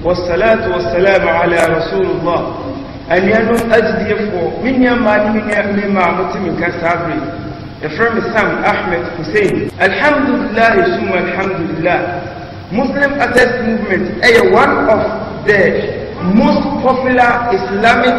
والصلاة والسلام على رسول الله anuanom agyidiefo me nnuamaa ne me nnuamaa a mote me nka saa bere yɛfrɛ me sam ahmed hussein alhamdulillah sum alhamdulillah muslim access movement ɛyɛ one of the most popular islamic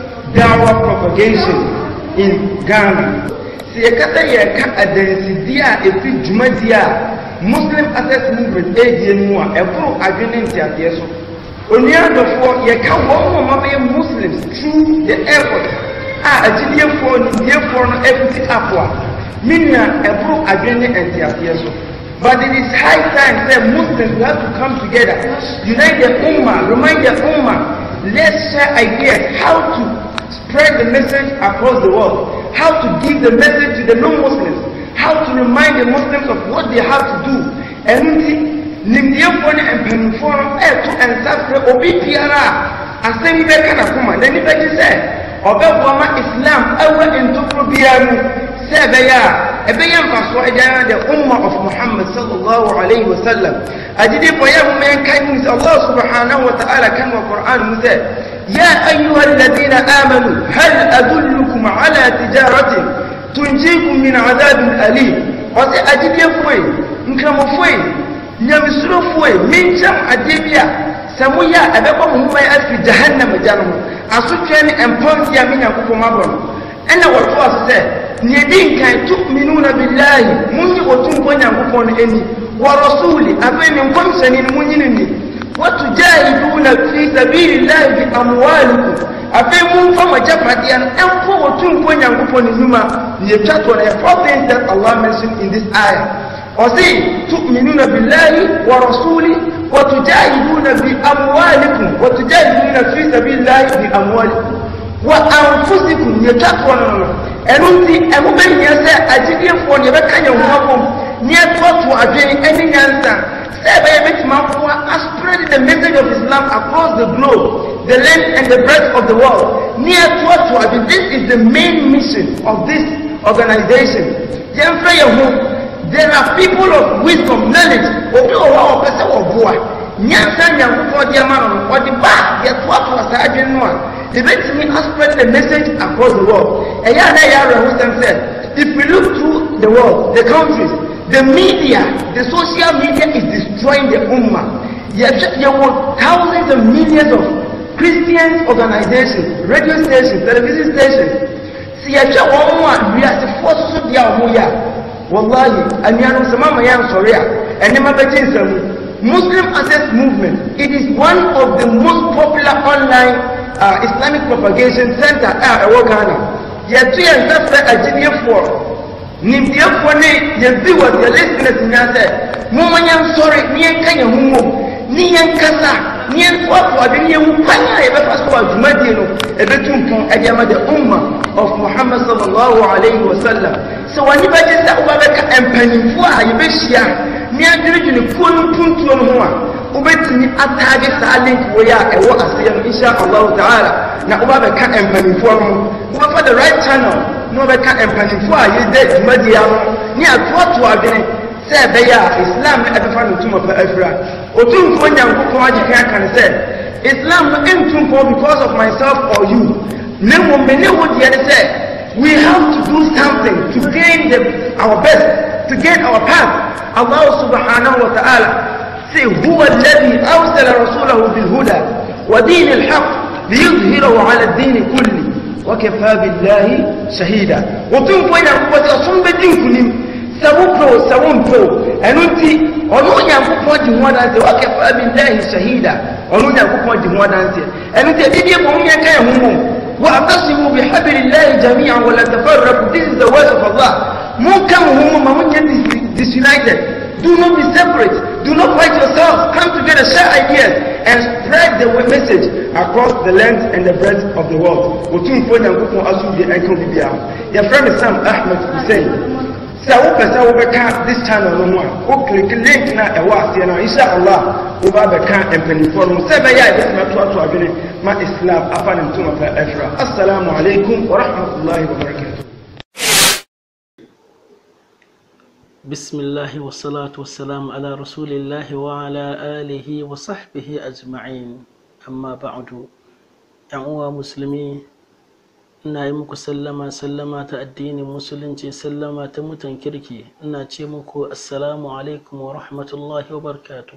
dawah propagation in ghana sɛ yɛkata yɛka adansidie a ɛfi dwumadie a muslim access movement ɛredie no mu a ɛboro adwene nteaseɛ so onua adɔfoɔ yɛka wɔn mu ɔma bɛyɛ muslims through the airport a agyidiefoɔ nimdiefoɔ no afiti apo a me nua ɛboro adwene ne nteaseɛ so but it is high time say muslims we have to come together unite the ummah remind the ummah let's share ideas how to spread the message across the world how to give the message to the non-muslims how to remind the muslims of what they have to do ɛno nti nimdeɛfoɔ ne mpanimfoɔ no ɛɛto nsa frɛ obi biara a asɛm yi bɛka n'akoma n'ani bɛgye sɛ ɔbɛboa ma islam ɛwɔ ntokuro biara mu sɛ ɛbɛyɛ a ɛbɛyɛ mfasoɔ ɛgya the umma of muhammad sallallahu alaihi wa sallam agyidifoɔ yɛ homa yɛn kan mu sɛ allah subhanahu wa ta'ala kan wɔ qur'an mu sɛ يا أيها الذين آمنوا هل أدلكم على تجارة تنجيكم من عذاب أليم وسي أجيب يفوي نكرمفوي nyamesurofoɔ yi menkyɛm adeɛ bi a sɛ moyɛ a ɛbɛbɔ mo ho afiri jahannam agya no ho asotwɛ ne mpɔndeɛ a me nyankopɔn abɔ no ɛna wɔtoa so sɛ neɛ di nkan tuminuna billahi monye ɔtumfɔ nyankopɔn no ani wa rasuli afei ne nkɔmhyɛne no monyine ni watujahiduna fi sabilillahi bi amwalikum afei momfa mo agyapadeɛ no ɛmpo ɔtumfɔ nyankopɔn no nnwuma ne yɛtwa toɔ no yɛ four things that allah mentioned in this ayah ọsí tu'minuna billahi wa rasuli wa tujahiduna bi amwalikum wa tujahiduna fi sabilillahi bi amwalikum wa anfusikum yɛ twatoɔ no no ɛno nti ɛmo bɛnyɛ sɛ agyidiefoɔ ne yɛbɛka yɛn ho abom ne yɛtoato adwene ɛne nyansa sɛ ɛbɛyɛ bɛtumi aboa aspread the message of islam across the globe the length and the breadth of the world ne yɛtoato adwene this is the main mission of this organization yɛmfrɛ yɛn ho there are people of wisdom knowledge obi wɔ hɔ a wɔpɛ sɛ wɔboa nyansa nyankopɔn de ama no ɔde ba yɛtoatoa saa adwene no a ɛbɛtumi aspread the message across the world ɛyɛ a na ɛyɛ awerɛhosɛm sɛ if we look through the world the countries the media the social media is destroying the ummah yɛwɔ thousands and millions of christian organizations radio stations television stations sɛ yɛhwɛ wɔn mu a wiasefoɔ soso deɛ a wɔn yɛ a wallahi anuanom sɛ mama yɛ nsɔre a ɛnɛma bɛgye nsamu muslim access movement it is one of the most popular online uh, islamic propagation center a ɛwɔ ghana yɛto yɛn nsa frɛ agyidiefoɔ nimdeɛfoɔ ne yɛbi wɔ deɛ listeners nyinaa sɛ momma yɛnsɔre ne yɛnka yɛn ho mmom ne yɛnkasa ne yɛntoato ade ne yɛhu kwan a yɛbɛfa so wɔ adwumadie no ɛbɛtu mpɔn ɛde ama the umma of muhammad sallallahu alaihi wasallam sɛ wɔne bɛgye sɛ wobɛbɛka mpanimfoɔ a yɛbɛhyia ne adwenedwene kuo no mpuntuo no ho a wobɛtumi ataage saa link wei a ɛwɔ aseɛ no insha allahu taala na wobɛbɛka mpanimfoɔ no ho wobɛfa the right channel na wobɛka mpanimfoɔ a yɛda dwumadie no ne atoatoa adwene sɛ ɛbɛyɛ a islam no ɛbɛfa no ntoma pa afira ɔtumfoɔ nyankopɔn agye ka aka no sɛ islam no ɛntumfoɔ because of myself or you na mmom me ne wo deɛ ne sɛ we have to do something to gain the, our best to gain our path allah subhanahu wa ta'ala say huwa alladhi arsala rasulahu bil huda wa din al haqq liyudhhirahu ala ad-din kulli wa kafa billahi shahida ɔtumfoɔ nyankopɔn sɛ ɔsom bɛdi nkonim sɛ wopɛ o sɛ wompɛ o ɛno nti ɔno onyankopɔn gye ho adanseɛ wakafa billahi shahida ɔno onyankopɔn gye ho adanseɛ ɛno nti ɛdidie bɔ ho yɛnka yɛ ho mmom واعتصموا بحبل الله جميعا ولا تفرقوا this is the word of Allah monka mo ho ma monyɛ disunited do not be separate do not fight yourselves come together share ideas and spread the message across the length and the breadth of the world wɔtumfoɔ nyankopɔn aso deɛ ɛnka wo bibiara yɛfrɛ me sam ahmed hussein sɛ wopɛ sɛ wobɛka this channel no mu a woklik link na ɛwɔ aseɛ no insha allah woba bɛka mpanimfoɔ no mu sɛ ɛbɛyɛ a ɛbɛtumi atoato adwene ma islam afa ne ntoma pa afira assalamu alaikum warahmatullahi wabarakatuh بسم الله والصلاة والسلام على رسول الله وعلى آله وصحبه أجمعين أما بعد uwa musulmi ina yi muku sallama sallama ta addinin musulunci sallama ta mutan kirki ina ce muku assalamu alaikum wa rahmatullahi wa barkatu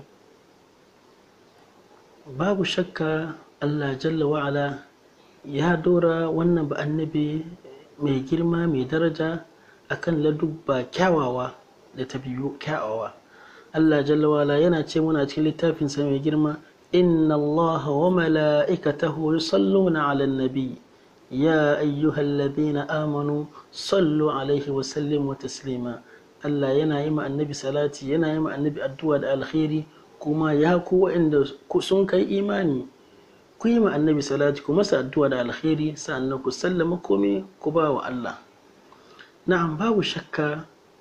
babu shakka allah jalla wa'ala ya dora wannan ba annabi mai girma mai daraja akan ladubba kyawawa da ta biyu kyawawa allah jalla wa'ala yana ce muna cikin littafinsa mai girma inna allaha wa mala'ikatahu yusalluna 'alan nabi يا أيها الذين آمنوا صلوا عليه وسلموا تسليما Allah yana yi ma annabi salati yana yi ma annabi addu'a da alkhairi kuma ya ku waɗanda sun kai imani ku yi ma annabi salati ku masa addu'a da alkhairi sannan ku sallama komai ku ba wa Allah na'am babu shakka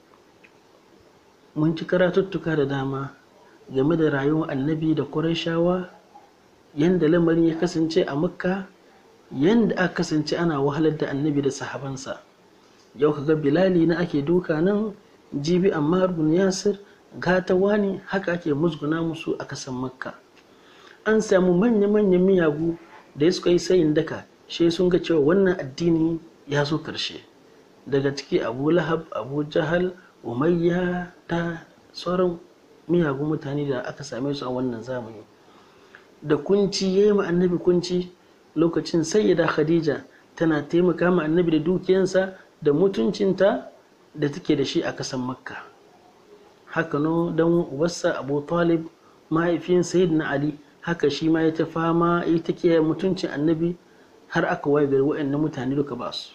mun ci karatuttuka da dama game da rayuwar annabi da Qurayshawa yanda lamarin ya kasance a Makka yanda aka kasance ana wahalar da annabi da sahabansa yau kaga bilali na ake duka nan jibi amma bin yasir gatawa ne haka ake musguna musu a kasan makka an samu manya-manyan miyagu da suka yi sayin daka shi sun ga cewa wannan addini ya zo karshe daga ciki abu lahab abu jahal umayya ta sauran miyagun mutane da aka same su a wannan zamani da kunci ya yi ma annabi kunci lokacin sayyida khadija tana taimaka ma annabi da dukiyansa da mutuncinta da take da shi a kasan makka haka no dan uwarsa abu talib mahaifin sayyidina ali haka shi ma ya ta fama ya ta kiyaye mutuncin annabi har aka waye gari waɗannan mutane duka ba su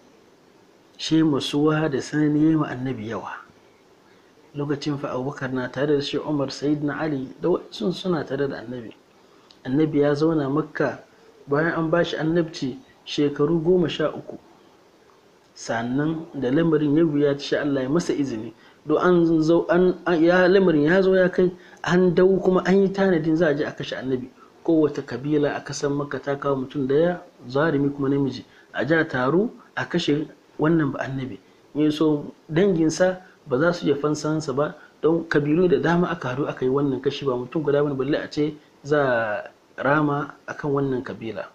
shi masuwa da sanani ma annabi yawa lokacin fa abubakar na tare da shi umar sayyidina ali da wasu suna tare da annabi annabi ya zauna makka bayan an ba shi annabci shekaru goma sha uku sannan da lamarin ya wuya sha Allah ya masa izini do an zo an ya lamarin ya zo ya kai an dau kuma an yi tanadin za a je a kashe annabi kowace kabila a kasan makka ta kawo mutum daya zarumi kuma namiji a ja taro a kashe wannan ba annabi ne so danginsa ba za su iya fansansa ba don kabilu da dama aka haɗu aka yi wannan kashi ba mutum guda bane balle a ce za a rama akan wannan kabila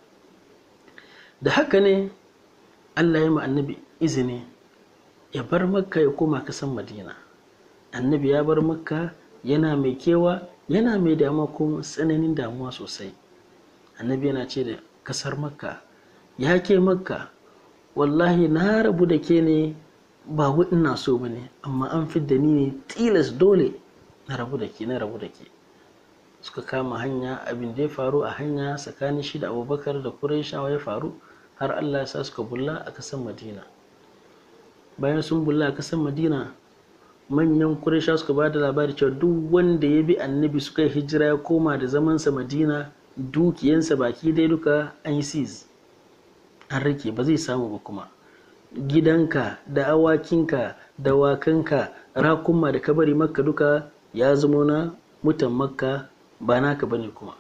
da haka ne allah ya ma annabi izini ya bar makka ya koma kasan madina annabi ya bar makka yana mai kewa yana mai damuwa ko tsananin damuwa sosai annabi yana ce da kasar makka ya ke makka wallahi na rabu da ke ne ba ina so ba ne amma an fidda ni ne tilas dole na rabu da ke na rabu da ke suka kama hanya abin da ya faru a hanya tsakanin shi da abubakar da kuraishawa ya faru har allah ya sa suka bulla a kasan madina bayan sun bulla a kasan madina manyan kuraishawa suka ba da labari cewa duk wanda ya bi annabi suka yi hijira ya koma da zamansa madina dukiyansa baki dai duka an yi sis an rike ba zai samu ba kuma gidanka da awakinka da wakanka rakunma da kabari makka duka ya zama na mutan makka ba naka bane kuma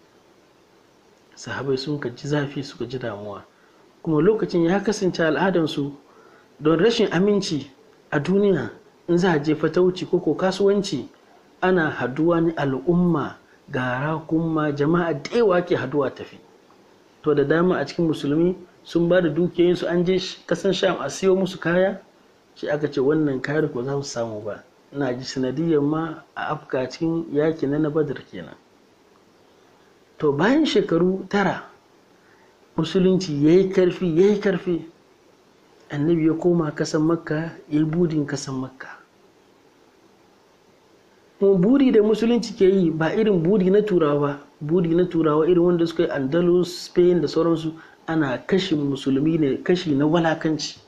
sahabai sun ka ji zafi suka ji damuwa kuma lokacin ya kasance al'adansu don rashin aminci a duniya in za a je fatauci ko ko kasuwanci ana haduwa ne al'umma gara kuma jama'a da yawa ke haduwa tafi to da dama a cikin musulmi sun ba da dukiyoyinsu an je kasan sham a siyo musu kaya shi aka ce wannan kayar ko za su samu ba ina ji sanadiyar ma a afka cikin yaki na na badar kenan to bayan shekaru tara musulunci ya yi karfi ya yi karfi annabi ya koma kasan makka ya yi budin kasan makka kuma buri da musulunci ke yi ba irin buri na turawa ba buri na turawa irin wanda suka yi andalus spain da sauransu ana kashe musulmi ne kashi na walakanci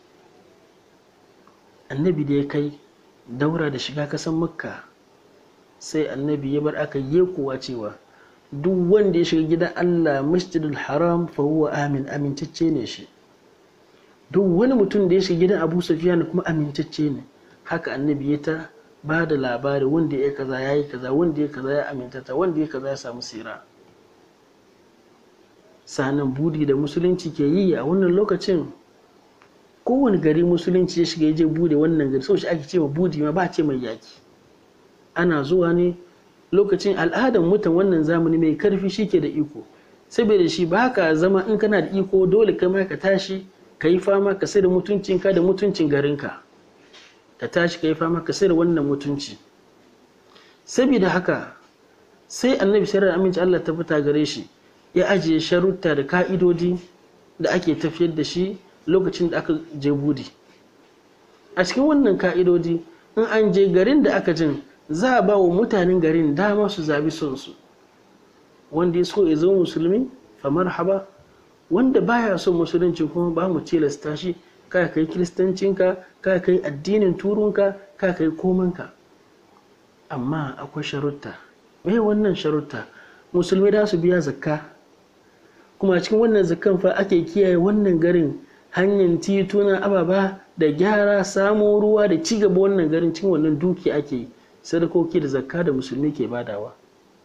annabi da ya kai daura da shiga kasan makka sai annabi ya bar aka yi kowa cewa duk wanda ya shiga gidan allah masjidul haram fa huwa amin amintacce ne shi duk wani mutum da ya shiga gidan abu safiyan kuma amintacce ne haka annabi ya ta ba da labari wanda ya kaza ya yi kaza wanda ya kaza ya amintata wanda ya kaza ya samu sira sanan budi da musulunci ke yi a wannan lokacin kowane gari musulunci ya shiga ya je bude wannan gari sau shi ake ce ma budi ma ba ce mai yaki ana zuwa ne lokacin al'adar mutan wannan zamani mai karfi shi ke da iko saboda shi ba ka zama in kana da iko dole kai ma ka tashi ka yi fama ka sai da mutuncinka da mutuncin garinka ka tashi ka yi fama ka sai da wannan mutunci saboda haka sai annabi shirar aminci Allah ta fita gare shi ya ajiye sharuta da ka'idodi da ake tafiyar da shi lokacin da aka je budi a cikin wannan ka'idodi in an je garin da aka jin za a ba wa mutanen garin dama su zabi son su wanda ya so ya zo musulmi fa marhaba wanda baya son musulunci kuma ba mu tilasta shi ka kai kiristancinka ka kai addinin turunka ka kai komanka amma akwai sharutta me wannan sharutta musulmi da su biya zakka kuma cikin wannan zakkan fa ake kiyaye wannan garin hanyar tituna ababa da gyara samo ruwa da ci gaba wannan garin cikin wannan duki ake yi sadakoki da zakka da musulmi ke badawa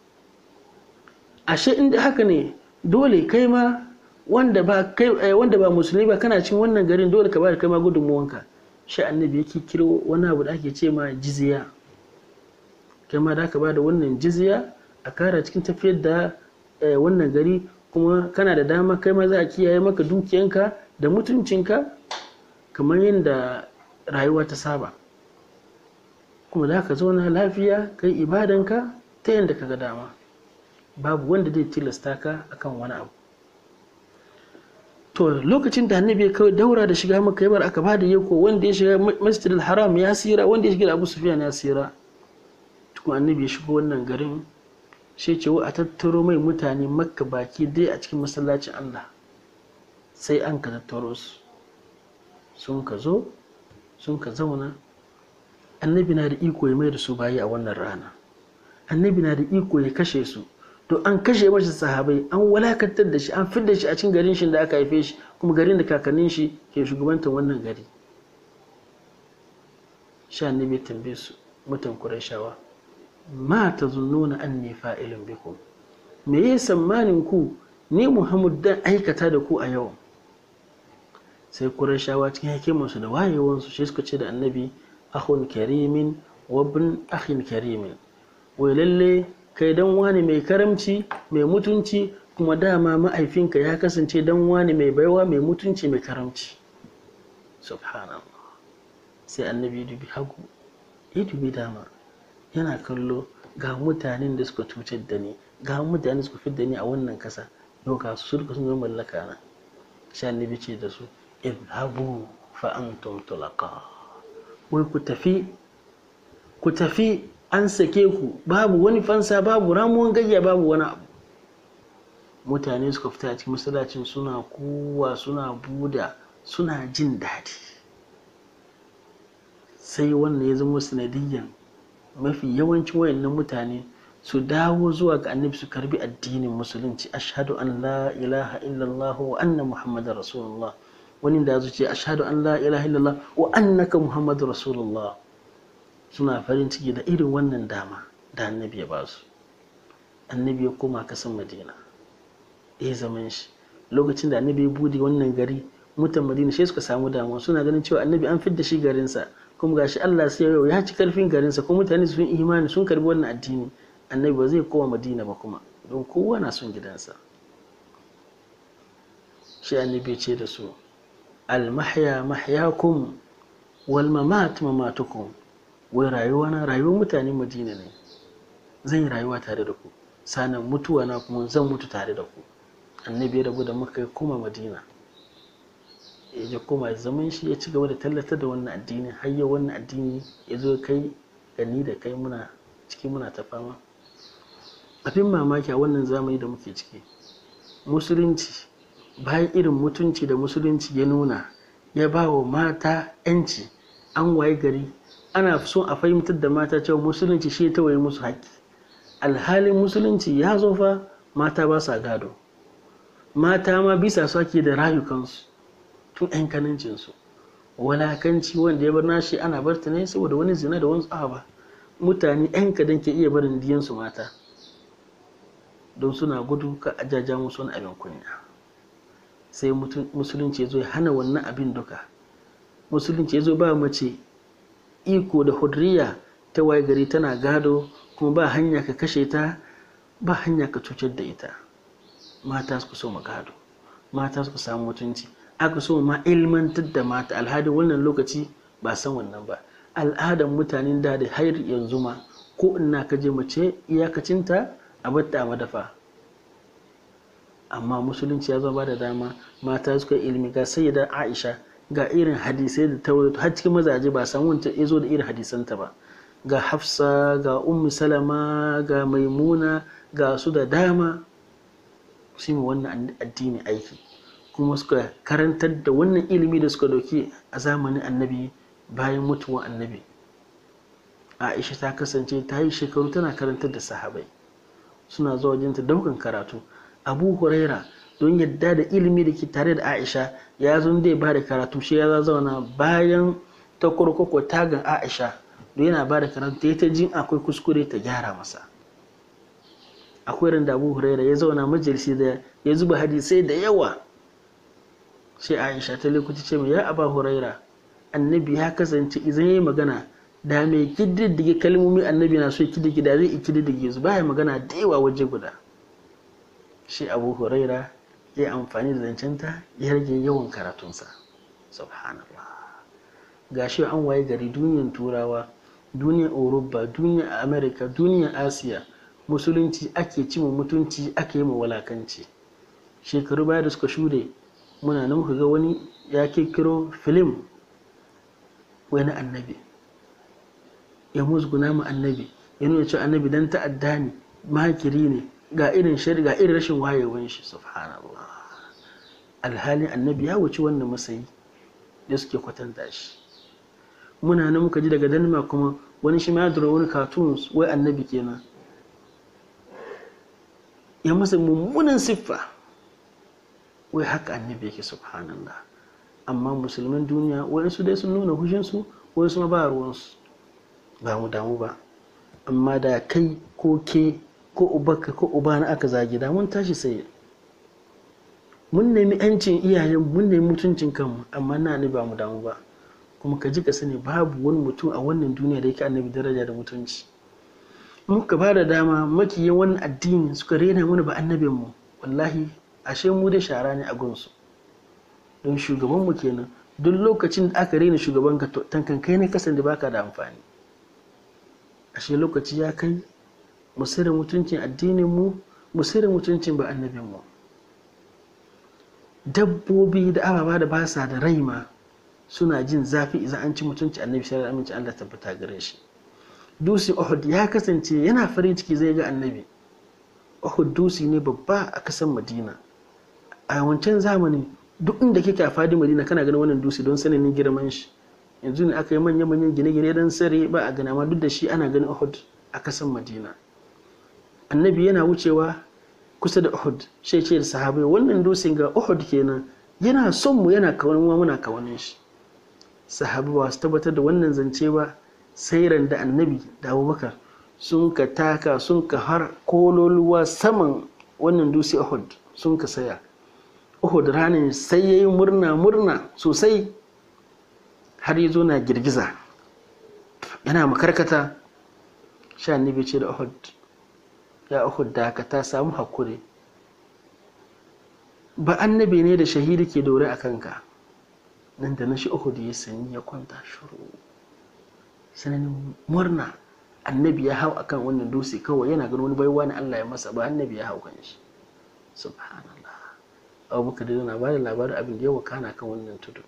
ashe inda haka ne dole kai ma wanda ba kai wanda ba musulmi ba kana cikin wannan garin dole ka bada kai ma gudunmuwanka shi annabi yake kiro wani abu da ake ce ma jizya kai ma da ka bada wannan jizya a kara cikin tafiyar da wannan gari kuma kana da dama kai ma za a kiyaye maka dukiyanka da mutuncinka kamar yadda rayuwa ta saba kuma za ka zauna lafiya kai ibadanka ta yadda ka ga dama babu wanda zai tilasta ka akan wani abu to lokacin da annabi ya kawai daura da shiga maka yabar aka bada yako wanda ya shiga masjid haram ya sira wanda ya shiga abu sufyan ya sira tukun annabi ya shigo wannan garin sai ce a tattaro mai mutane makka baki dai a cikin masallacin allah sai an ka tattaro su sun ka zo sun ka zauna annabi na da iko ya mai da su bayi a wannan rana annabi na da iko ya kashe su to an kashe masa sahabai an walakantar da shi an fidda shi a cikin garin shi da aka haife shi kuma garin da kakannin shi ke shugabantar wannan gari sha annabi tambaye su mutan qurayshawa ma tazunnuna anni fa'ilun bikum me yayi sammanin ku ni muhammad dan aikata da ku a yau sai qurayshawa cikin hikimarsu da wayewansu shi suka ce da annabi akhun karimin wa ibn akhin karimin wai lalle kai dan wani mai karamci mai mutunci kuma dama ma'aifinka ya kasance dan wani mai baiwa mai mutunci mai karamci subhanallah sai annabi dubi hagu ya dubi dama yana kallo ga mutanen da suka cutar da ni ga mutanen da suka fi da ni a wannan kasa yau ga su suka sun zama mallaka na sai annabi ce da su idhabu fa antum tulaqa wai ku tafi ku tafi an sake ku babu wani fansa babu ramuwan gayya babu wani abu mutane suka fita a cikin masallacin suna kuwa suna buda suna jin daɗi sai wannan ya zama sanadiyyan mafi yawancin wayannan mutane su dawo zuwa ga annabi su karbi addinin musulunci ashhadu an la ilaha illallah wa anna muhammadar rasulullah wani da zuce ashhadu an la ilaha illallah wa annaka muhammadur rasulullah suna farin ciki da irin wannan dama da annabi ya ba su annabi ya koma kasan madina ya zaman shi lokacin da annabi ya bude wannan gari mutan madina shi suka samu damuwa suna ganin cewa annabi an fidda shi garinsa kuma gashi Allah sai yau ya ci karfin garinsa kuma mutane sun imani sun karbi wannan addini annabi ba zai koma madina ba kuma don kowa na son gidansa shi annabi ce da su almahya mahyakum wal mamat mamatukum wai rayuwa na rayuwar mutanen madina ne zan yi rayuwa tare da ku sanan mutuwa na kuma zan mutu tare da ku annabi ya rabu da muka ya koma madina ya koma zaman shi ya ci gaba da tallata da wannan addini har yau wannan addini ya zo kai gani da kai muna ciki muna ta fama abin mamaki a wannan zamani da muke ciki musulunci bayan irin mutunci da musulunci ya nuna ya ba wa mata 'yanci an waye gari ana son a fahimtar da mata cewa musulunci shi ta waye musu haƙƙi alhalin musulunci ya zo fa mata ba sa gado mata ma bisa su ake da rayukansu tun 'yan kanancinsu walakanci wanda ya bar nashi ana barta ne saboda wani zina da wani tsaba mutane 'yan kadan ke iya barin diyansu mata don suna gudu ka ajaja musu wani abin kunya sai musulunci ya zo ya hana wannan abin duka musulunci ya zo ba mace iko da hudriya ta waye gari tana gado kuma ba hanya ka kashe ta ba hanya ka cutar da ita mata su so mu gado mata su samu mutunci aka so ma ilmantar da mata alhadi wannan lokaci ba san wannan ba al'adar mutanen da da har yanzu ma ko ina ka je mace iyakacinta a batta a madafa amma musulunci ya zama da dama mata suka ilimi ga sayyida aisha ga irin hadisai da ta har cikin mazaje ba san wanda ya zo da irin hadisanta ba ga hafsa ga ummu salama ga maimuna ga su da dama su yi wannan addini aiki kuma suka karantar da wannan ilimi da suka dauki a zamanin annabi bayan mutuwan annabi aisha ta kasance ta yi shekaru tana karantar da sahabai suna zuwa jinta daukan karatu abu huraira don yadda da ilimi da ke tare da aisha ya zo da ba da karatu shi ya zauna bayan ta kurkuku tagan aisha don yana ba da karatu ta yi ta jin akwai kuskure ta gyara masa akwai randa abu huraira ya zauna majalisi da ya zuba hadisai da yawa sai aisha ta lokaci ce mai ya aba huraira annabi ya kasance idan ya yi magana da mai kididdige kalmomi annabi na so kididdige da zai kididdige su baya magana da yawa waje guda shi abu huraira ya yi amfani da zancenta ya rage yawan karatunsa subhanallah ga shi an waye gari duniyan turawa duniyar europa duniyar america duniyar asiya musulunci ake cima mutunci ake yi walakanci shekaru baya da suka shude muna nan ga wani ya kirkiro filim wani annabi ya musguna mu annabi ya nuna cewa annabi dan ta'adda ne makiri ne ga irin shari ga irin rashin wayewan shi subhanallah alhalin annabi ya wuce wannan masayi da suke kwatanta shi muna nan muka ji daga denmark kuma wani shi ma ya dora wani cartoons wai annabi kenan ya masa mummunan siffa wai haka annabi yake subhanallah amma musulman duniya waɗansu dai sun nuna hushinsu waɗansu ma ba ruwansu ba mu damu ba amma da kai ko ke ko ubaka ko ubana aka zagi da mun tashi sai mun nemi yancin iyayen mun nemi mutuncin kanmu amma na ni ba mu damu ba kuma ka ji ka sani babu wani mutum a wannan duniya da yake annabi daraja da mutunci muka ba da dama makiyin wannan addini suka rena mana ba annabin mu wallahi ashe mu da shara ne a gunsu don shugaban mu kenan duk lokacin da aka rena shugaban ka tankan kai ne kasan da baka da amfani ashe lokaci ya kai mu sirri mutuncin addinin mu mu sirri mutuncin ba annabin mu dabbobi da ababa da ba sa da rai ma suna jin zafi idan an ci mutunci annabi sallallahu alaihi wasallam Allah tabbata gare shi dusi Uhud ya kasance yana farin ciki zai ga annabi Uhud dusi ne babba a kasan Madina a wancan zamani duk inda kake a fadi Madina kana ganin wannan dusi don sanin girman shi yanzu ne aka yi manya-manyan gine-gine don sare ba a gana ma duk da shi ana ganin Uhud a kasan Madina annabi yana wucewa kusa da Uhud sai ce da sahabai wannan dusin ga Uhud kenan yana son mu yana kawanin mu muna kawanin shi sahabai ba su tabbatar da wannan zance ba sai ran da annabi da Abubakar sun ka taka sun ka har kololuwa saman wannan dusi Uhud sun ka saya Uhud ranar sai yayi murna murna sosai har ya zo na girgiza yana makarkata sha annabi ce da Uhud ya Uhud da ka ta samu hakuri ba annabi ne da shahidi ke dore a kanka nan da na shi Uhud ya sanyi ya kwanta shuru sananin murna annabi ya hau akan wannan dutse kawai yana ganin wani baiwa na Allah ya masa ba annabi ya hau kan shi subhanallah abubakar da na ba da labarin abin da ya wakana kan wannan tudu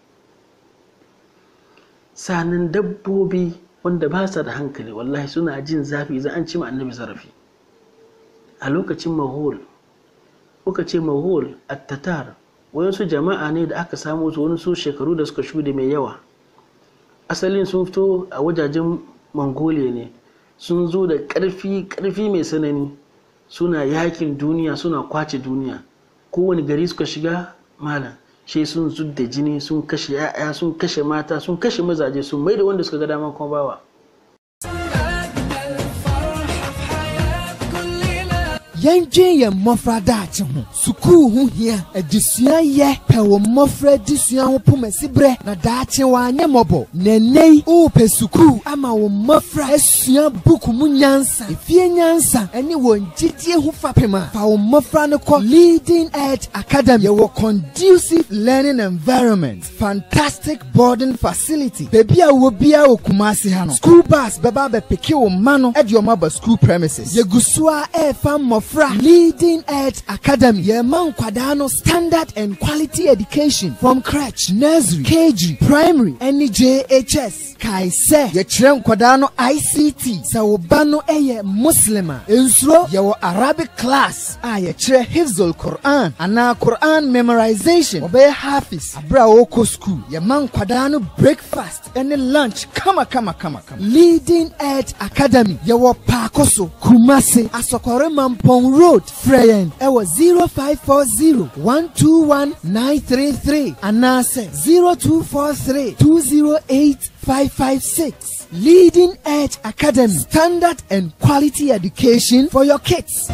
sanin dabbobi wanda ba sa da hankali wallahi suna jin zafi idan an cima annabi zarafi a lokacin mahol kuka ce mahol attatar wayansu jama'a ne da aka samu su wani su shekaru da suka shude mai yawa asalin sun fito a wajajen mongolia ne sun zo da ƙarfi ƙarfi mai sanani suna yakin duniya suna kwace duniya kowane gari suka shiga malam shi sun zudda jini sun kashe 'ya'ya sun kashe mata sun kashe mazaje sun mai da wanda suka ga dama kuma bawa yɛndwen yɛn mmɔfra daakye ho sukuu ho hia adesua yɛ pɛ wo mmɔfra adesua ho pomasi berɛ na daakye wanyɛ mmɔbɔ nɛnɛ yi wopɛ sukuu ama wo mmɔfra asua buku mu nyansa efie nyansa ɛne wɔn gyidie ho fapem a fa wo mmɔfra no kɔ leading edge academy yɛwɔ conducive learning environment fantastic boarding facility baabi a wɔ biara wɔ kumase ha no school bus bɛba abɛpeke wo mma no ɛde ɔmo aba school premises yɛgu so a ɛɛfa mmɔfra leading edge academy yɛma nkwadaa no standard and quality education from crèche nursery kg primary ɛne jhs kae sɛ yɛkyerɛ nkwadaa no ict sɛ wo ba no ɛyɛ muslim a nsuro yɛwɔ arabic class a yɛkyerɛ hifzul quran anaa quran memorization ɔbɛyɛ hafiz abere a wɔkɔ school yɛma nkwadaa no breakfast ɛne lunch kama kama kama kama leading edge academy yɛwɔ paako so kumase asɔkɔre mampɔn road frɛ yɛn ɛwɔ 0540 121 933 anaasɛ 0243 208 556 Leading Edge Academy Standard and Quality Education for your kids.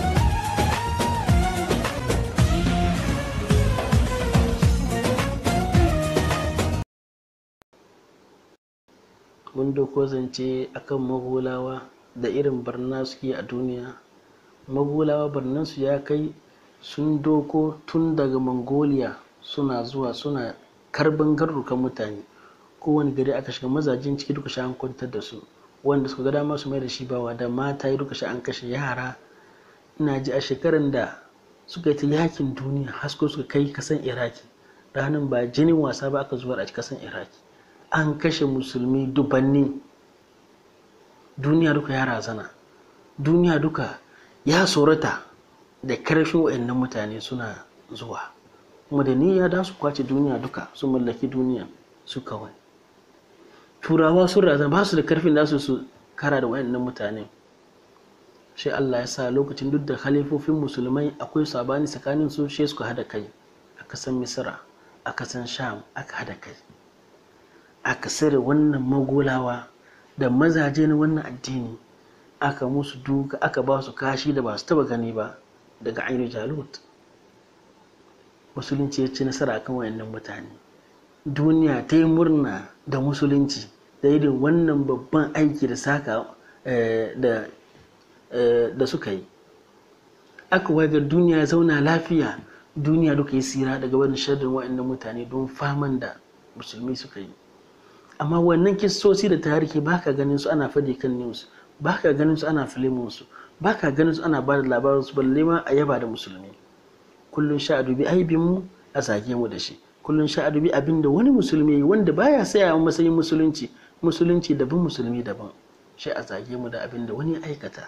mun doko zance akan magulawa da irin barna suke a duniya magulawa barnansu ya kai sun doko tun daga mongolia suna zuwa suna karban garrukan mutane kowane gari aka shiga mazajen ciki duka sha an kwantar da su wanda suka ga dama su mai da shi bawa da mata yi duka sha an kashe yara ina ji a shekaran da suka yi ta yakin duniya hasko suka kai kasan iraki ranar ba jinin wasa ba aka zuwa a kasan iraki an kashe musulmi dubanni duniya duka ya razana duniya duka ya tsorata da karfin wa'annan mutane suna zuwa kuma da niyya da su kwace duniya duka su mallaki duniya su kawai turawa sun razana ba su da karfin da su su kara da wa'annan mutane sai Allah ya sa lokacin duk da khalifofin musulmai akwai sabani tsakanin su sai suka hada kai a kasan misra a kasan sham aka hada kai aka sare wannan magolawa da mazaje na wannan addini aka musu duka aka ba su kashi da ba su taba gani ba daga ainihin jalut musulunci ya ci nasara akan wayannan mutane duniya ta yi murna da musulunci da irin wannan babban aiki da saka da da suka yi aka wagar duniya ya zauna lafiya duniya duka yi tsira daga wani sharrin wayannan mutane don faman da musulmi suka yi amma wannan kistoci da tarihi ba ka ganin su ana faɗi kan news ba ka ganin su ana filimin su ba ka ganin su ana ba da labarin su balle ma a yaba da musulmi kullum sha a dubi aibin mu a zage mu da shi kullum sha a dubi abin da wani musulmi wanda baya saya a matsayin musulunci musulunci daban musulmi daban shi a zage mu da abin da wani aikata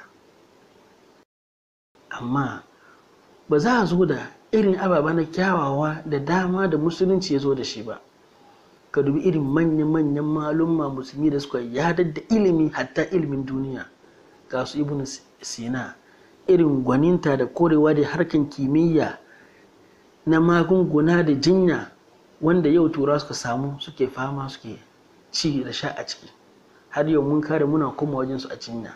amma ba za a zo da irin ababa na kyawawa da dama da musulunci ya zo da shi ba ka dubi irin manya-manyan malumma musulmi da suka yadar da ilimi hatta ilimin duniya ga su ibn sina irin gwaninta da korewa da harkan kimiyya na magunguna da jinya wanda yau tura suka samu suke fama suke ci da sha a ciki har yau mun kare muna koma wajen su a jinya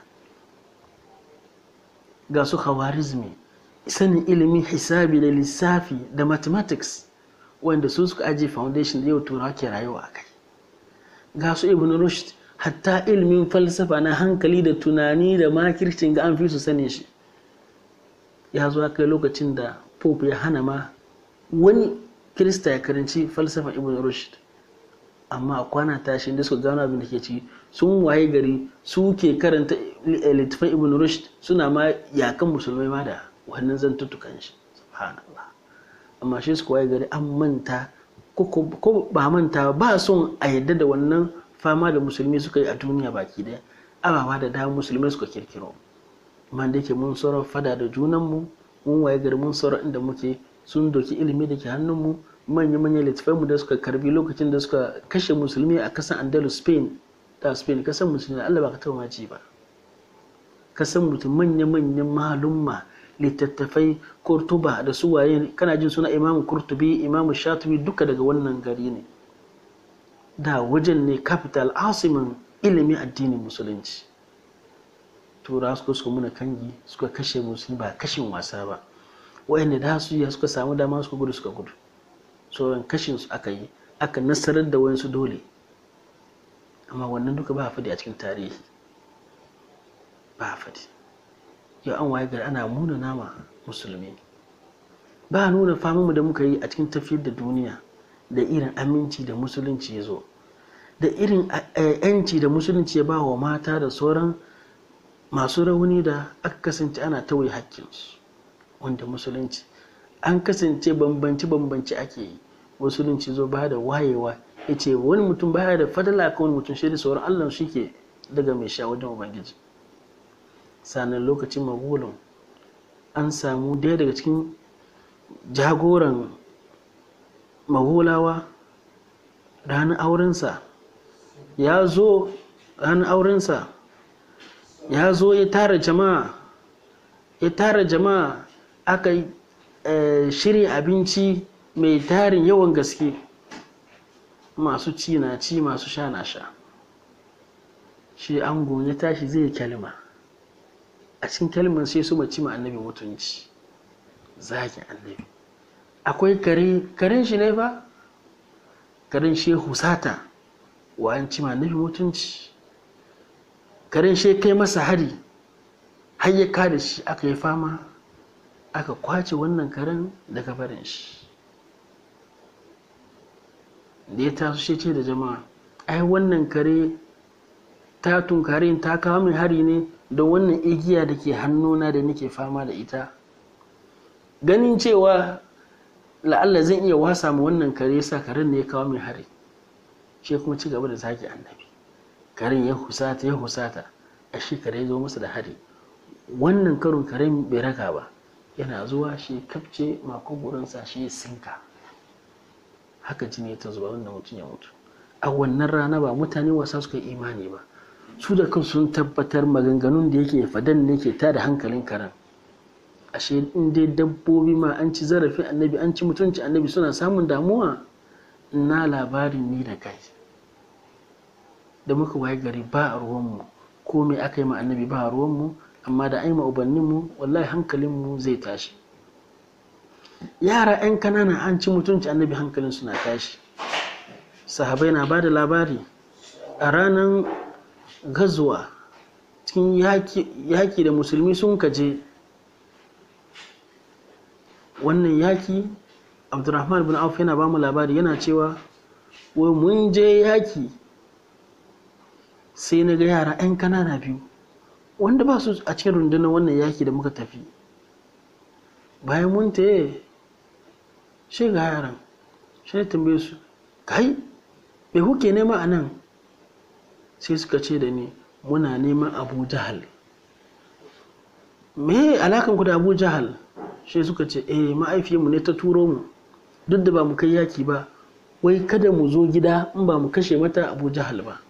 ga su khawarizmi sanin ilimin hisabi da lissafi da mathematics wanda su suka ajiye foundation da yau turawa ke rayuwa a kai ga su ibn rushd hatta ilimin falsafa na hankali da tunani da makircin ga an fi su sani shi ya zo kai lokacin da pope ya hana ma wani kirista ya karanci falsafa ibn rushd amma a kwana tashi da suka gano abin da ke ci sun waye gari su ke karanta littafin ibn rushd suna ma yakan musulmai ma da wannan zantuttukan shi subhanallah amma shi su waye gari an manta ko ba manta ba son a yadda da wannan fama da musulmi suka yi a duniya baki daya ababa da dama musulmai suka kirkiro amma da yake mun sauran fada da junanmu mun waye gari mun sauran inda muke sun doki ilimi da ke hannunmu manya-manyan littafai mu da suka karbi lokacin da suka kashe musulmi a kasan andalus spain da spain kasan musulmi allah ba ka taɓa maji ba kasan mutum manya-manyan malumma littattafai kurtuba da su waye kana jin suna imamu kurtubi imamu shatubi duka daga wannan gari ne da wajen ne capital asimin ilimin addinin musulunci tura suka suka muna kangi suka kashe musulmi ba kashin wasa ba wayanda da su ya suka samu dama suka gudu suka gudu sauran kashin su aka yi aka nasarar da wayansu dole amma wannan duka ba a faɗi a cikin tarihi ba a faɗi yau an waye gari ana muna nama musulmi ba a nuna famanmu da muka yi a cikin tafiyar da duniya da irin aminci da musulunci ya zo da irin yanci da musulunci ya ba wa mata da sauran masu rauni da aka kasance ana tawaye hakkinsu wanda musulunci an kasance bambanci-bambanci ake yi musulunci zo ba da wayewa ya ce wani mutum baya da fadala ka wani mutum shi da sauran allah shi ke daga mai sha wajen ubangiji sannan lokacin magulun an samu daya daga cikin jagoran magulawa ranar aurensa ya zo ranar aurensa ya zo ya tara jama'a ya tara jama'a aka shirya abinci mai tarin yawan gaske masu ci na ci masu sha na sha shi ango ya tashi zai kalma a cikin kalmar sai su mace ma annabi mutunci zagin annabi akwai kare karen shi ne fa karen shehu sata wa an ci ma annabi mutunci karen shi kai masa hari har ya kada shi aka yi fama aka kwace wannan karen daga barin shi da ya taso shi ce da jama'a ai wannan kare ta tunkare ta kawo min hari ne don wannan igiya da ke hannuna da nake fama da ita ganin cewa la'alla zan iya wasa ma wannan kare sa karen ne ya kawo min hari shi kuma ci gaba da zaki annabi karen ya husata ya husata a shi kare ya zo masa da hari wannan karon karen bai raka ba yana zuwa shi kafce makogoronsa shi sinka haka jini ta zuba wannan mutum ya mutu a wannan rana ba mutane wasa suka yi imani ba su da kan sun tabbatar maganganun da yake fadan ne ke tada hankalin karen ashe in dai dabbobi ma an ci zarafin annabi an ci mutunci annabi suna samun damuwa na labarin ni da kai da muka waye gari ba a ruwanmu ko me aka yi ma annabi ba a ruwanmu amma da ai ma ubanninmu wallahi hankalinmu zai tashi yara 'yan kanana an ci mutunci annabi hankalin suna tashi sahabai na ba da labari a ranar gazuwa cikin yaki da musulmi sun kaje wannan yaki abdurrahman bin auf yana ba mu labari yana cewa wai mun je yaki sai na ga yara 'yan kanana biyu wanda ba su a cikin rundunar wannan yaki da muka tafi bayan mun taye shi ga yaran shi ne tambaye su kai me kuke nema a nan sai suka ce da ni muna neman abu jahal me alakan ku da abu jahal shi suka ce eh ma'aifiyarmu ne ta turo mu duk da ba mu kai yaki ba wai kada mu zo gida in ba mu kashe mata abu jahal ba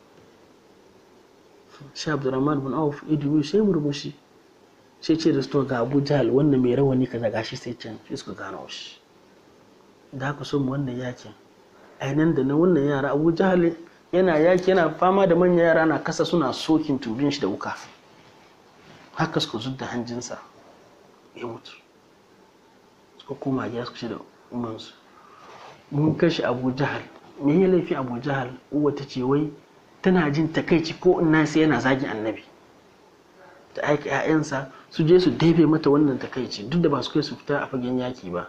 shi abdurrahman bin auf idu sai murmushi sai ce da su ga abu jahal wannan mai rawani kaza gashi sai can sai suka gano shi da haka so mu wannan yakin ainihin da na wannan yara abu jahal yana yaki yana fama da manyan yara na kasa suna sokin tubin shi da wuka haka suka zudda hanjinsa ya mutu suka koma gida suka ce da umansu mun kashe abu jahal me ya laifi abu jahal uwa ta ce wai tana jin takaici ko ina sai yana zagin annabi ta aika 'ya'yansa su je su daibe mata wannan takaici duk da ba su kai su fita a fagen yaki ba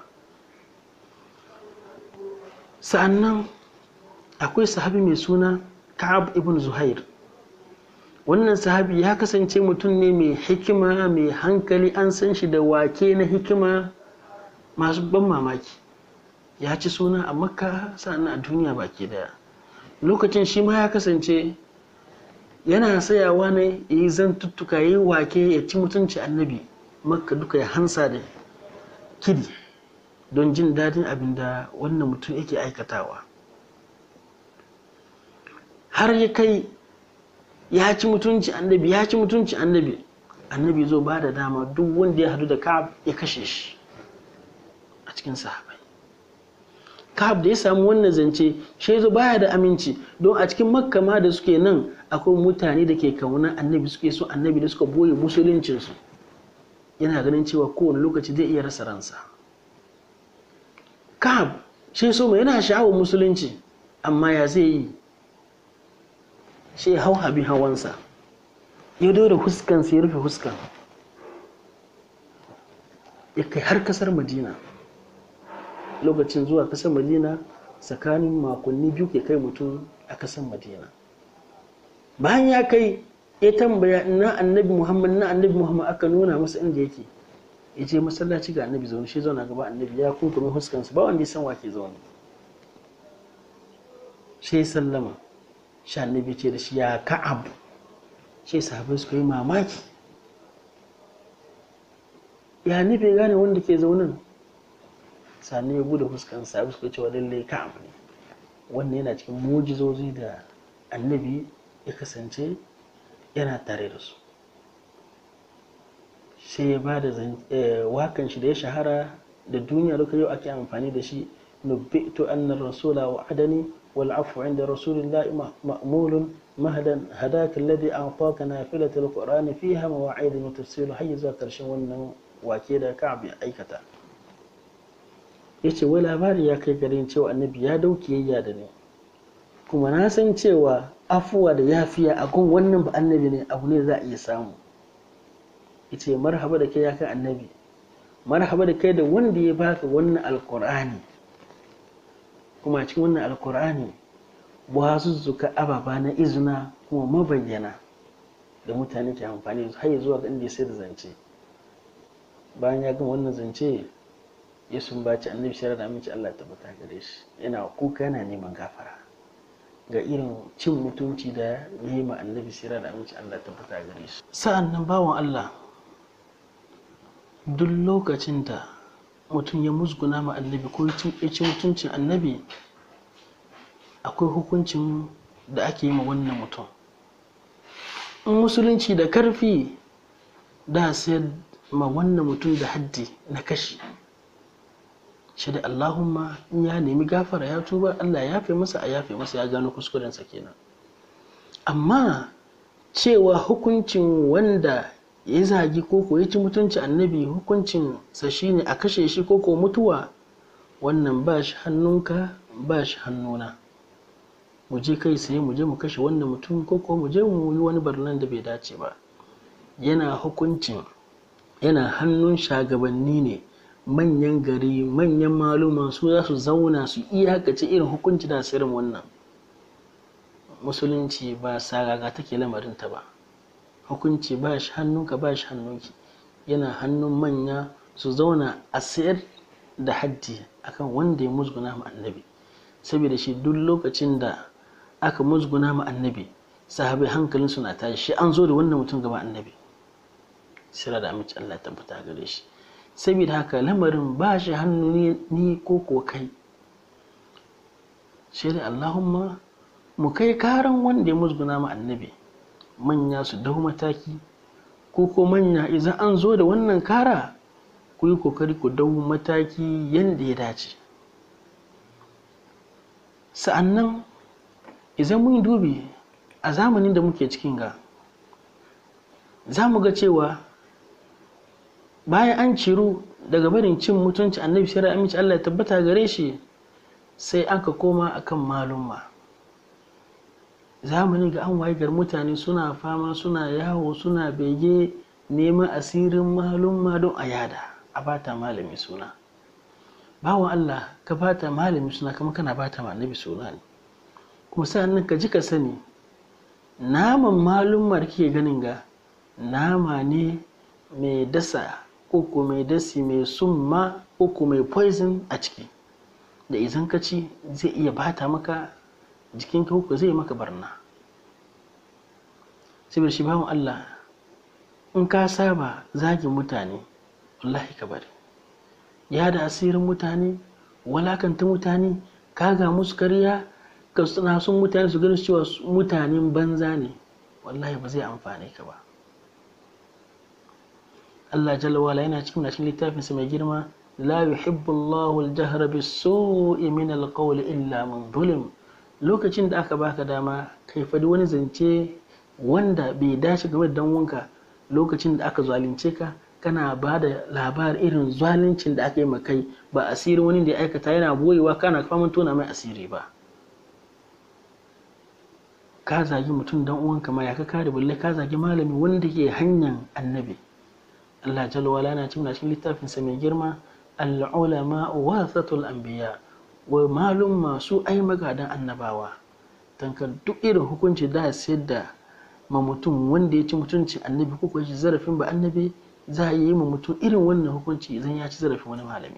sa'annan akwai sahabi mai suna ka'ab ibn zuhair wannan sahabi ya kasance mutum ne mai hikima mai hankali an san shi da wake na hikima masu ban mamaki ya ci suna a makka sa'annan a duniya baki daya lokacin shi ma ya kasance yana sayawa ne ya yi zantuttuka ya yi wake ya ci mutunci annabi makka duka ya hansa da kidi don jin daɗin abin da wannan mutum yake aikatawa har ya kai ya ci mutunci annabi ya ci mutunci annabi annabi zo ba da dama duk wanda ya hadu da ka'ab ya kashe shi a cikin sahabai Ka'ab da ya samu wannan zance shi zo baya da aminci don a cikin makka ma da suke nan akwai mutane da ke kauna annabi suke so annabi da suka boye musuluncinsu yana ganin cewa kowane lokaci zai iya rasa ransa Ka'ab shi so mai yana sha'awar musulunci amma ya zai yi shi hau habin hawansa ya dora huskansa ya rufe huskan ya kai har kasar madina lokacin zuwa kasar madina tsakanin makonni biyu ke kai mutum a kasar madina bayan ya kai ya tambaya na annabi muhammad na annabi muhammad aka nuna masa inda yake ya je masallaci ga annabi zaune shi zauna gaba annabi ya kunkumin huskansa ba wanda ya san wake zaune sai sallama shi annabi ce da shi ya ka'ab shi sahabai suka yi mamaki ya nufi gane wanda ke zaunin sani ya bude fuskan sahabai suka ce wa lallai ka'ab ne wannan yana cikin mujizozi da annabi ya kasance yana tare da su sai ya ba da wakan shi da ya shahara da duniya duka yau ake amfani da shi nubbitu annar rasula wa adani والعفو عند رسول الله مأمول مهدا هداك الذي أعطاك نافلة القرآن فيها مواعيد وتفسير حي ذاكر شوانا وكيدا كعب أيكتا yace wai labari ya kai garin cewa annabi ya dauke yayya da ni kuma na san cewa afuwa da yafiya a gun wannan ba annabi ne abu ne za a iya samu yace marhaba da kai ya kai annabi marhaba da kai da wanda ya baka wannan alqur'ani kuma cikin wannan alkur'ani wazuzzuka ababa na izina kuma mabayyana da mutane ke amfani da har zuwa ga inda sai da zance bayan ya gama wannan zance ya sumbaci annabi shirar da aminci Allah tabbata gare shi yana kuka yana neman gafara ga irin cin mutunci da ya yi ma annabi shirar da aminci Allah tabbata gare shi sa'an nan bawan Allah duk lokacin da mutum ya musguna ma annabi ko ya ci mutuncin annabi akwai hukuncin da ake yi ma wannan mutum in musulunci da karfi da sayar ma wannan mutum da haddi na kashi shi da allahumma in ya nemi gafara ya tuba allah ya fi masa a yafe masa ya gano kuskurensa kenan amma cewa hukuncin wanda ya zagi ko ko ya ci mutunci annabi hukuncin sa shine a kashe shi ko ko mutuwa wannan ba shi hannunka ba shi hannuna mu je kai sai mu je mu kashe wannan mutum ko ko mu je mu yi wani barnan da bai dace ba yana hukuncin yana hannun shagabanni ne manyan gari manyan maluma su za su zauna su iyakace irin hukunci da sirrin wannan musulunci ba sagaga take lamarinta ba hukunci ba shi hannunka ba shi hannunki yana hannun manya su zauna a sayar da haddi akan wanda ya musguna ma annabi saboda shi duk lokacin da aka musguna ma annabi sahabai hankalin suna tashi shi an zo da wannan mutum gaba annabi sira da amince Allah tabbata gare shi saboda haka lamarin ba shi hannu ni ko ko kai shi da Allahumma mu kai karan wanda ya musguna ma annabi manya su dau mataki ko ko manya idan an zo da wannan kara ku yi kokari ku dau mataki yadda ya dace sa'annan idan mun dubi a zamanin da muke cikin ga za mu ga cewa bayan an ciru daga barin cin mutunci annabi sai aminci Allah ya tabbata gare shi sai aka koma akan malumma zamani ga an waye mutane suna fama suna yawo suna bege neman asirin malumma don a yada a bata malami suna bawan Allah ka bata malami suna kama kana bata ma annabi suna ne kuma sa'annan ka ji ka sani naman malumma da kike ganin ga nama ne mai dasa ko mai dasi mai summa ko mai poison a ciki da idan ka ci zai iya bata maka jikinka ko zai maka barna saboda shi bawan Allah in ka saba zagin mutane wallahi ka bari ya da asirin mutane walakanta mutane kaga musu karya ka suna sun mutane su gani cewa mutanen banza ne wallahi ba zai amfane ka ba Allah jalla wala yana cikin cikin littafinsa mai girma la yuhibbu Allahu al-jahra bis-su'i min al-qawl illa man zulim lokacin da aka baka dama kai fadi wani zance wanda bai dace game da danwanka lokacin da aka zalunce ka kana ba da labar irin zaluncin da aka yi makai ba asirin wani da ya aikata yana boyewa kana faman tona mai asiri ba ka zagi mutum dan uwanka ma ya ka kare balle ka zagi malami wanda ke hanyar annabi Allah jalla wala na cikin cikin littafin sa mai girma al-ulama warathatul anbiya wa malum masu ai magadan annabawa tankar duk irin hukunci da sayar da ma mutum wanda ya ci mutuncin annabi ko kuwa zarafin ba annabi za a yi ma mutum irin wannan hukunci idan ya ci zarafin wani malami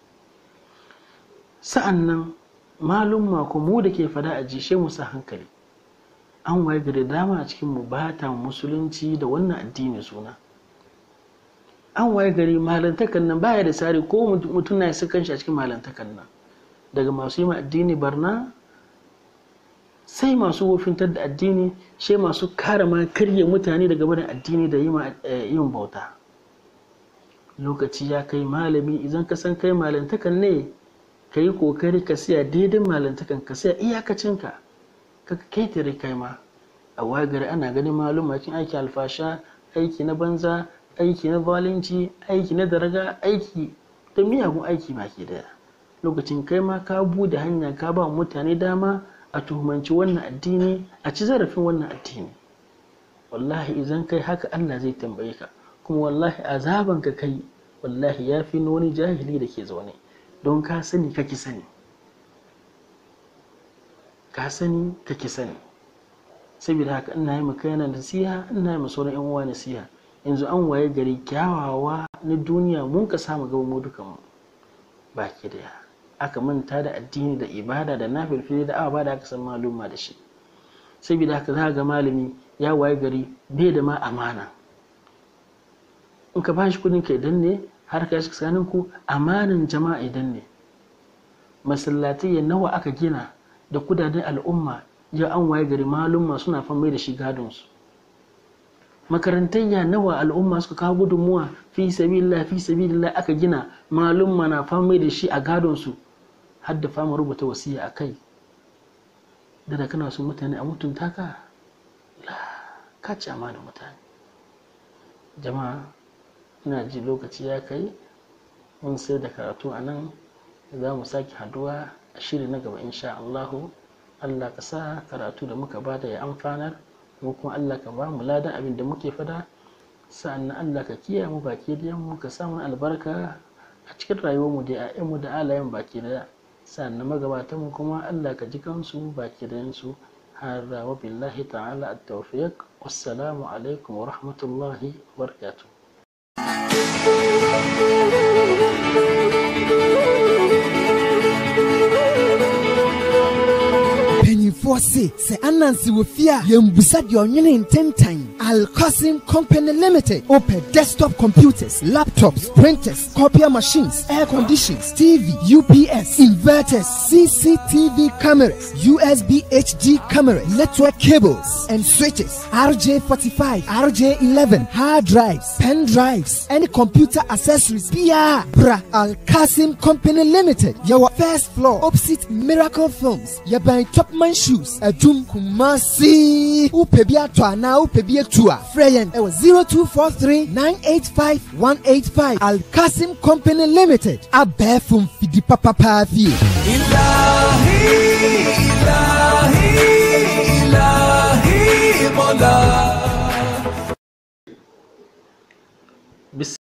sa'an nan malum ko mu da ke fada a jishe mu sa hankali an waye gari dama a cikin mu bata musulunci da wannan addini suna an waye gari malantakan nan baya da tsari ko mutum na isa kanshi a cikin malantakan nan daga masu yi ma addini barna sai masu wofintar da addini sai masu kare ma karye mutane daga barin addini da yin bauta lokaci ya kai malami idan ka san kai malantakan ne ka yi kokari ka siya daidai malantakan ka siya iyakacinka ka ketare kai ma a wagari ana ganin maluma cikin aiki alfasha aiki na banza aiki na zalunci aiki na daraga aiki da miyagun aiki baki daya lokacin kai ma ka bude hanya ka ba mutane dama a tuhumanci wannan addini a ci zarafin wannan addini wallahi idan kai haka Allah zai tambaye ka kuma wallahi azaban ka kai wallahi ya fi wani jahili da ke zaune don ka sani kake sani ka sani kake sani saboda haka ina yi maka yana nasiha ina yi ma sauran yan uwa nasiha yanzu an waye gari kyawawa na duniya mun ka samu gaba mu dukan mu baki daya aka manta da addini da ibada da nafilfili da awa da aka san maluma da shi saboda haka za ga malami ya waye gari bai da ma amana in ka bashi kudin ka idan ne har ka shi tsakanin ku amanan jama'a idan ne masallatai nawa aka gina da kudaden al'umma ya an waye gari malumma suna fan mai da shi gadon su makarantayya nawa al'umma suka kawo gudunmuwa fi sabilillah fi sabilillah aka gina malumma na fan mai da shi a gadon su har da fama rubuta wasiya a kai da kana so mutane a mutunta ka ka ci amana mutane jama'a ina ji lokaci ya kai mun sai da karatu a nan za mu sake haduwa a shiri na gaba insha Allahu Allah ka sa karatu da muka bada ya amfanar mu kuma Allah ka ba mu ladan abin da muke fada sa'annan Allah ka kiyaye mu baki da mu ka sa mu albarka a cikin rayuwarmu da 'ya'yanmu da alayen baki da sannan magabatan mu kuma Allah ka ji kansu baki da yansu hada wa billahi ta'ala at-tawfiq wassalamu alaikum wa rahmatullahi wa barakatuh mpanyinfoɔ se sɛ anansi wɔ fie a yɛmbusa deɛ ɔnwene ntentan alcosin company limited opɛ desktop computers laptops printers copier machines air conditions tv ups inverters cctv cameras usb hd cameras network cables and switches rj45 rj11 hard drives pen drives any computer accessories biara bra alcasim company limited yɛwɔ first floor opposite miracle films yɛbɛn topman shoes adum kumasi wopɛ bi atɔ anaa wopɛ bi atu a frɛ yɛn ɛwɔ 0243 985 185 alcasim company limited abɛɛfo mfidi papapaa fie إلهي إلهي إلهي مولاي